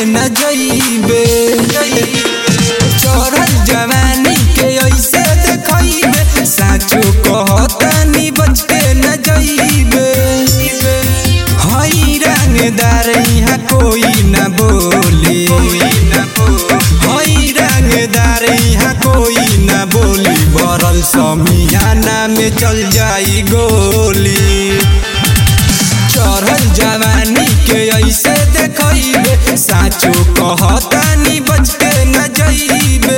न जइबे चढ़ल जवानी के ऐसे देखइबे साचो कहतानी बच के न जइबे हई रंगदार यहाँ कोई न बोली हई रंगदार यहाँ कोई न बोली बरल समियाना में चल जाई गोली चढ़ल जवानी के ऐसे देखइबे साचो कहतानी बच के न जइबे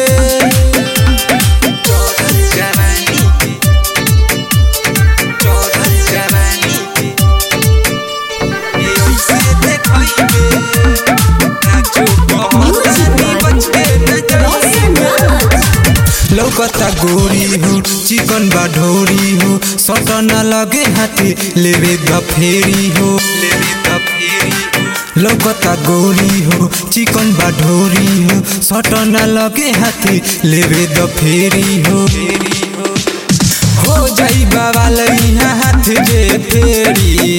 चढ़ल जवानी के चढ़ल जवानी के ऐसे देखइबे साचो कहतानी बच के न जइबे लौकता गोरी हो चिकन बा ढोरी हो सटन लगे हाथे लेवे द फेरी हो लेवे द फेरी हो लौकता गोरी हो चिकन बा ढोरी हो सटन लगे हाथे लेवे द फेरी हो हो जाई बाबा लइहा हाथ जे फेरी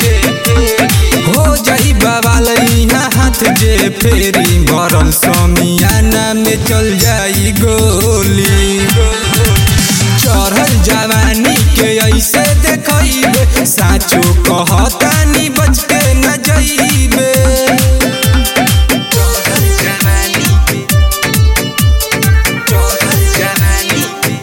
हो जाई बाबा लइहा हाथ जे फेरी भरल समियाना में चल जाई गोली चढ़ल जवानी के ऐसे देखइबे साचो कहतानी बच के न जइबे चढ़ल जवानी के चढ़ल जवानी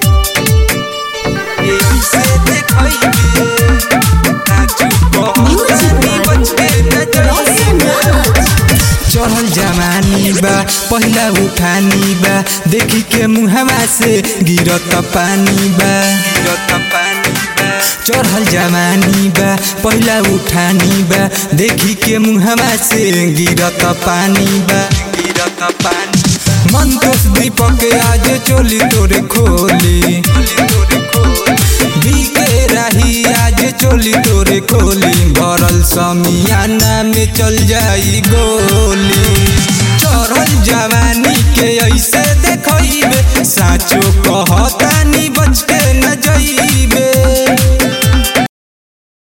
के ऐसे देखइबे साचो कहतानी बच के न जइबे चढ़ल जवानी बा पहिला उठानी बा देखी के मुहवा से गिरत पानी बा गिरत पानी बा चढ़ल जवानी बा पहिला उठानी बा देखी के मुहवा से गिरत पानी बा गिरत पानी मन तोस दीपक आज चोली तोरे खोली बीके रही आज चोली तोरे खोली भरल समियाना में चल जाई गोली चढ़ल जवानी के ऐसे देखइबे साचो कहता